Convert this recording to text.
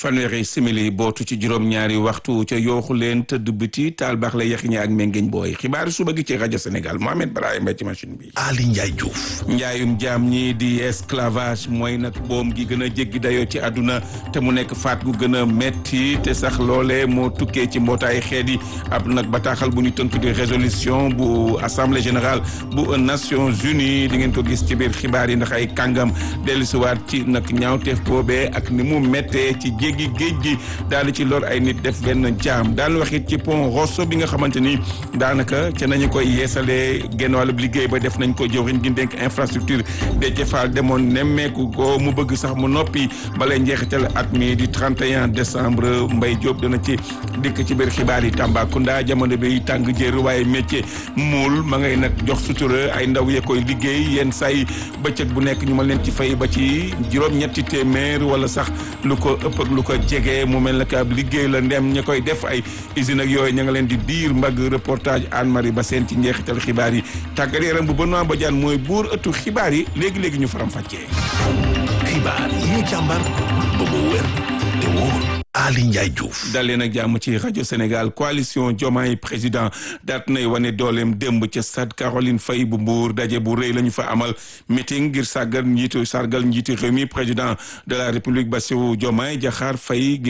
fanweeri simili bootu ci juróom-ñaari waxtu ca yooxu leen tëdd biti taal baax la yaxiñe ak mengeñ booy xibaaru suba gi ci rajo Sénégal Mohamed Brahima ci machine bi. Ali Ndiaye Diouf. njaayum jaam ñi di esclavage mooy nag boom gi gën a jéggi dayoo ci àdduna te mu nekk faat gu gën a metti te sax loole moo tukkee ci mbootaay xeet yi ab nag bataaxal bu ñu tënk di résolution bu assemblée générale bu Nations Unies di ngeen ko gis ci biir xibaar yi ndax ay kàngam dellusiwaat ci nag ñaawteef boobee ak ni mu méttee ci jéggi géej gi daal di ci lor ay nit def benn jaam daal wax it ci pont Rosso bi nga xamante ni daanaka ca nañu koy yeesalee genn wàllub liggéey ba def nañ ko jëwriñ gi dénk infrastructure de jëfaal demoon nemmeeku ko mu bëgg sax mu noppi balay njeexital at mi di 31 décembre Mbaye Diop dana ci dikk ci biir xibaar yi Tambacounda jamono bi tàng jër waaye métier muul ma ngay nag jox sutura ay ndaw ya koy liggéey yenn say bëccëg bu nekk ñu ma leen ci fay ba ci juróom-ñetti téeméer wala sax lu ko ëpp ak lu ko jege mu mel nag ab liggéey la ndem ña koy def ay usine ak yooyu ña nga leen di diir mbagg reportage Anne Marie ba seen ci njeexital xibaar yi tàggat yaram bu Benoît Badiane mooy buur ëttu xibaar yi léegi-léegi ñu faram fàccee xibaar yi ñu càmbar ba mu wér te wóor Ali Ndiaye Diouf. dalee nag jàmm ci rajo Sénégal coalition Diomaye président daat nay wane dooleem démb ca stade Caroline Faye bu Mbour daje bu rëy la ñu fa amal meeting ngir sargal njiitu sargal njiitu réew mi président de la république Bassirou Diomaye Diakhar Faye